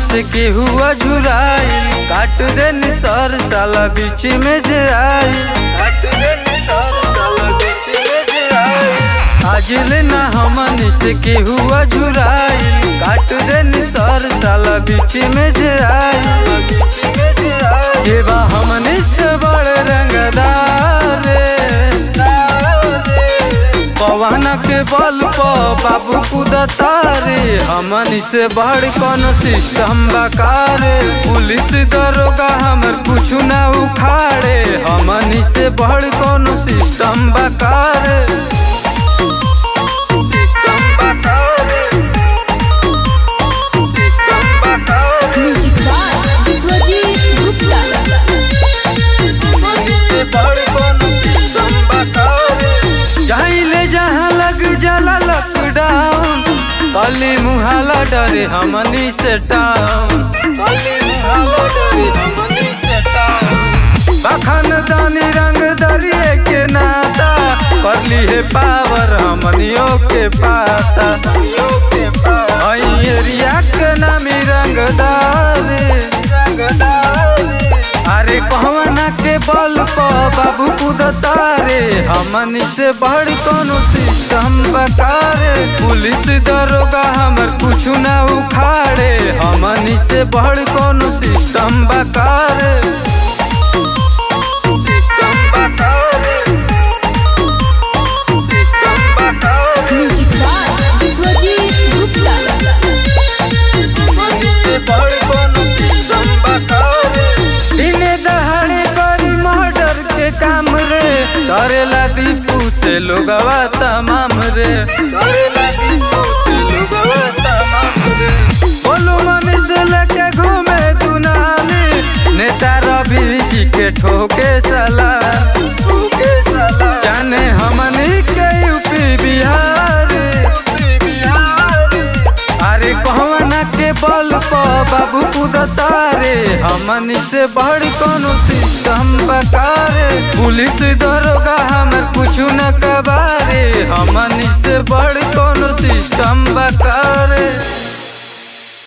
से केहू अझुराइल काट दे निसर साला बीच में जे आई काट दे निसर साला बीच में जे आई आज ले ना हमन से केहू अझुराइल काट दे निसर साला बीच में जे आई बीच में जे आई ये बा हमन से बड़ रंगदार रे पवन के बल पर बाबू कुदता रे हमन से बड़ कौन सिस्टम बकारे पुलिस दरोगा हमर कुछ ना उखाड़े हमन से बड़ कौन सिस्टम बकारे सिस्टम बकारे सिस्टम बकारे म्यूजिक बाय विश्वजीत गुप्ता हमन से बड़ कौन सिस्टम बकारे जाइले जहाँ लग जाला लॉकडाउन कली मुहाला डरे हमनी से टाउन कली मुहाला डरे हमनी से टाउन बखन दानी रंग दरिए के नाता करली है पावर हमनियों के पाता आई एरिया के नामी रंगदार रंगदार अरे कहवना के बल पर बाबू कुदता रे हमनी से बड़ कोनो सिस्टम बकारे पुलिस दरोगा हमर कुछ ना उखाड़े हमनी से बड़ कोनो सिस्टम बकारे सिस्टम बकारे सिस्टम बकारे म्यूजिक बाय विश्वजीत गुप्ता हमनी से बड़ कोनो सिस्टम बकारे दिने दहाड़े करी मर्डर के काम रे करेला दीपू से लोगवा तमाम रे करेला दीपू से लोगवा तमाम रे बोलू मनी से लेके घूमे दुनाली नेता रवि जी के ठोके सला ठोके सला जाने हमनी के यूपी बिहार यूपी बिहार अरे कहवना के बल पर बाबू कुदता रे हमनी से बड़ कोनो सिस्टम बकारे पुलिस दरोगा हमर कुछ न कबारे हमनी से बड़ कोनो सिस्टम बकारे